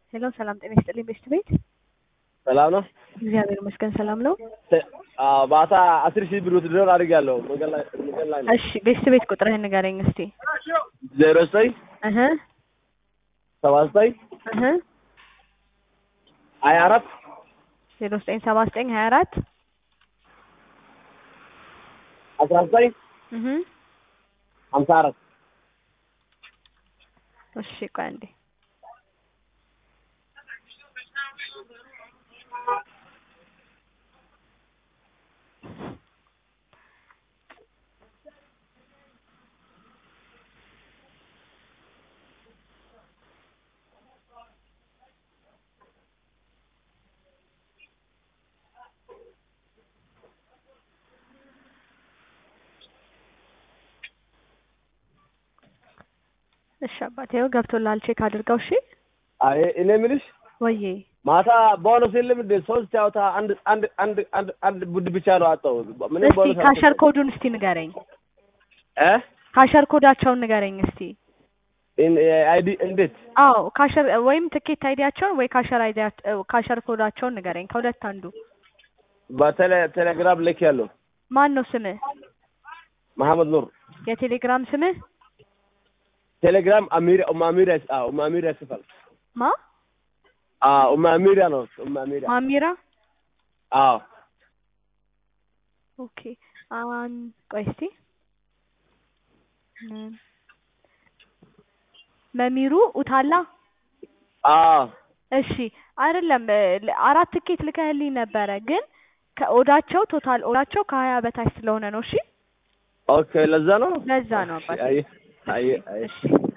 ሄሎ ሰላም ጤና ይስጥልኝ ቤስት ቤት ሰላም ነው። እግዚአብሔር ይመስገን ሰላም ነው። አዎ ማታ አስር ሺህ ብር ውትድር አድርጌያለሁ። መንገድ ላይ መንገድ ላይ ነው። እሺ ቤስት ቤት ቁጥርህን ንገረኝ እስቲ። ዜሮ ዘጠኝ እህ ሰባ ዘጠኝ እህ ሀያ አራት ዜሮ ዘጠኝ ሰባ ዘጠኝ ሀያ አራት አስራ ዘጠኝ እህ ሀምሳ አራት እሺ ቆይ አንዴ እሺ አባቴ ይኸው ገብቶልሃል ቼክ አድርገው እሺ አይ እኔ የምልሽ ወዬ ማታ ቦነስ የለም እንዴ? ሶስት ጨዋታ አንድ አንድ አንድ አንድ አንድ ቡድ ብቻ ነው አጣው። ምንም እስቲ ቦነስ ካሸር ኮዱን እስቲ ንገረኝ እ ካሸር ኮዳቸውን ንገረኝ እስቲ አይዲ እንዴት አዎ ካሸር ወይም ትኬት አይዲያቸውን ወይ ካሸር አይዲያ ካሸር ኮዳቸውን ንገረኝ ከሁለት አንዱ በቴሌ ቴሌግራም ልክ ያለው ማን ነው ስምህ መሐመድ ኑር የቴሌግራም ስምህ ቴሌግራም አሚር ኡማ አሚር አዎ ኡማ አሚር ያስፋል ማ አዎ ኡማ አሚር ነው ኡማ አሚር ማሚራ አዎ ኦኬ አን ቆይ እስቲ ም- መሚሩ ኡታላ አዎ እሺ አይደለም እ- አራት ትኬት ልከህልኝ ነበረ ግን ከኦዳቸው ቶታል ኦዳቸው ከሀያ በታች ስለሆነ ነው እሺ ኦኬ ለዛ ነው ለዛ ነው አባቴ አይ አይ አይ እሺ